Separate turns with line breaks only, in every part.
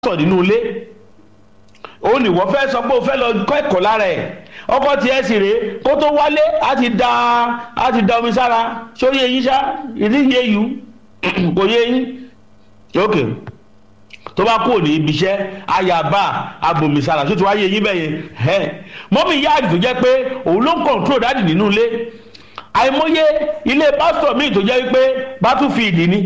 sọ nínú ilé ó ní wọ́n fẹ́ sọ pé o fẹ́ lọ kọ́ ẹ̀kọ́ lára ẹ̀ ọkọ tiẹ̀ sì rèé kó tó wálé á ti da á ti da omi sára ṣé ó yé yín ṣá ìdí yé yù kò yé yín ok tó bá kúrò ní ibi iṣẹ́ ayaba abomi sára ṣé tí wàá yé yín bẹ́ẹ̀ yẹn mọ́mí yáàdì tó jẹ́ pé òun ló ń kọ̀ǹtró dáàdì nínú ilé àìmọye ilé pásítọ̀ míì tó jẹ́ wípé bátúfìdì ni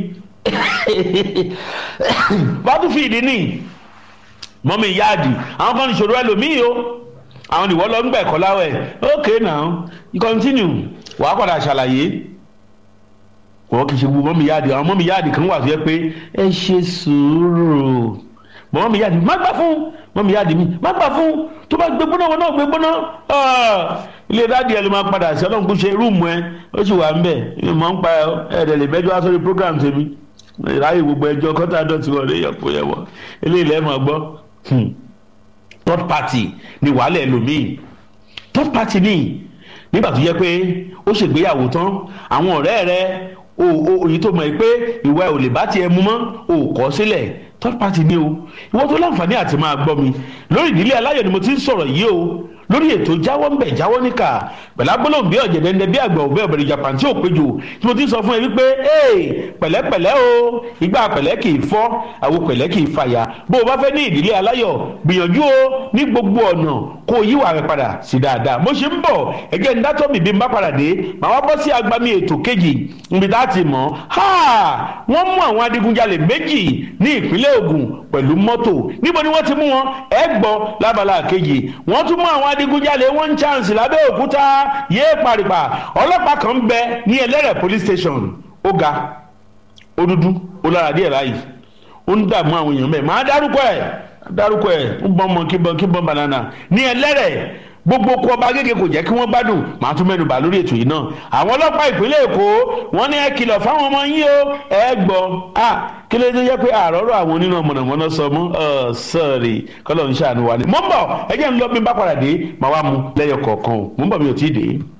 bátúfìdì ni mọ́mí yáàdì àwọn kan ìṣòro ẹlòmíì o àwọn ìwọ lọ ń gbà ẹ̀kọ́ láwẹ̀ ok now you continue wàá padà ṣàlàyé wọ́n kì í ṣe gbogbo mọ́mí yáàdì àwọn mọ́mí yáàdì kan wà tó yẹ pé ẹ ṣe sùúrù mọ́mí yáàdì má gbà fún mọ́mí yáàdì mi má gbà fún tó bá gbé gbóná wọn náà gbé gbóná ilé dáàdì ẹ ló máa padà sí ọlọ́run kó ṣe rúùmù ẹ ó sì wà ń bẹ̀ ẹ mọ̀ ń pa ẹ̀ẹ́dẹ̀ lè mẹ́jọ wá sórí program tèmi ìráyè gbogbo ẹjọ́ kọ́tà dọ̀tí wọlé yọ̀pọ̀ yẹ̀wọ̀ eléyìí lẹ́ẹ̀ máa gbọ́ third party ni wàhálà ẹlòmíì third party ni nígbà tó yẹ pé ó ṣègbéyàwó tán àwọn ọ̀rẹ́ rẹ òyìn tó mọ̀ ẹ́ pé ìwà ẹ̀ ò lè bá tiẹ̀ mú mọ́ ò kọ́ sílẹ̀ third party ni o ìwọ tó láǹfààní àti máa gbọ́ mi lórí ìdílé aláyọ̀ ni mo ti ń sọ̀rọ̀ yìí o lórí ètò jáwọ́ ń bẹ̀ jáwọ́ níkà pẹ̀lú agbólóhùn bí ọ̀jẹ̀dẹ̀ndẹ̀ bí àgbà òbẹ́ ọ̀bẹ̀rẹ̀ japan tí ò péjò tí mo ti sọ fún ẹ wípé ee pẹ̀lẹ́pẹ̀lẹ́ o ìgbà pẹ̀lẹ́ kì í fọ́ àwo pẹ̀lẹ́ kì í fàyà bó o bá fẹ́ ní ìdílé aláyọ̀ gbìyànjú o ní gbogbo ọ̀nà kó o yíwà rẹ padà sí dáadáa mo ṣe ń bọ̀ ẹgẹ́ ń dátọ́ mi bí n bá padà dé màá wá bọ́ sí agbami ètò kejì níbi tá a ti mọ̀ ha wọ́n mú àwọn adigunjalè méjì ní ìpínlẹ̀ Ògùn pẹ̀lú mọ́tò níbo ni wọ́n ti mú wọn ẹ gbọ́ lábala kejì wọ́n tún mú àwọn adigunjalè one chance lábẹ́òkúta yéé paripa ọlọ́pàá kan ń bẹ ní ẹlẹ́rẹ̀ police station ó ga ó dúdú ó lára díẹ̀ báyìí ó ń dààmú àwọn èèyàn bẹ́ẹ̀ máa dárúkọ ẹ̀ dárúkọ ẹ̀ ń bọ́n mọ kíbọn kíbọn banana ní ẹlẹ́rẹ̀ gbogbo kó ọba gègé kò jẹ́ kí wọ́n gbádùn màá tún mẹ́nu bà lórí ètò yìí náà àwọn ọlọ́pàá ìpínlẹ̀ èkó wọ́n ní ẹ kìlọ̀ fáwọn ọmọ yín o ẹ gbọ́ à kí ló dé jẹ́ pé àrọ́rọ́ àwọn onínà mọ̀nàmọ́ná sọ mọ́ ọ sọ́ọ̀rì kọ́lọ́ ń ṣàánú wa ni. mo ń bọ̀ ẹ jẹ́ ń lọ bí n bá padà dé màá wá mu lẹ́yọ kọ̀ọ̀kan o mo ń bọ̀ mi ò tí ì dé.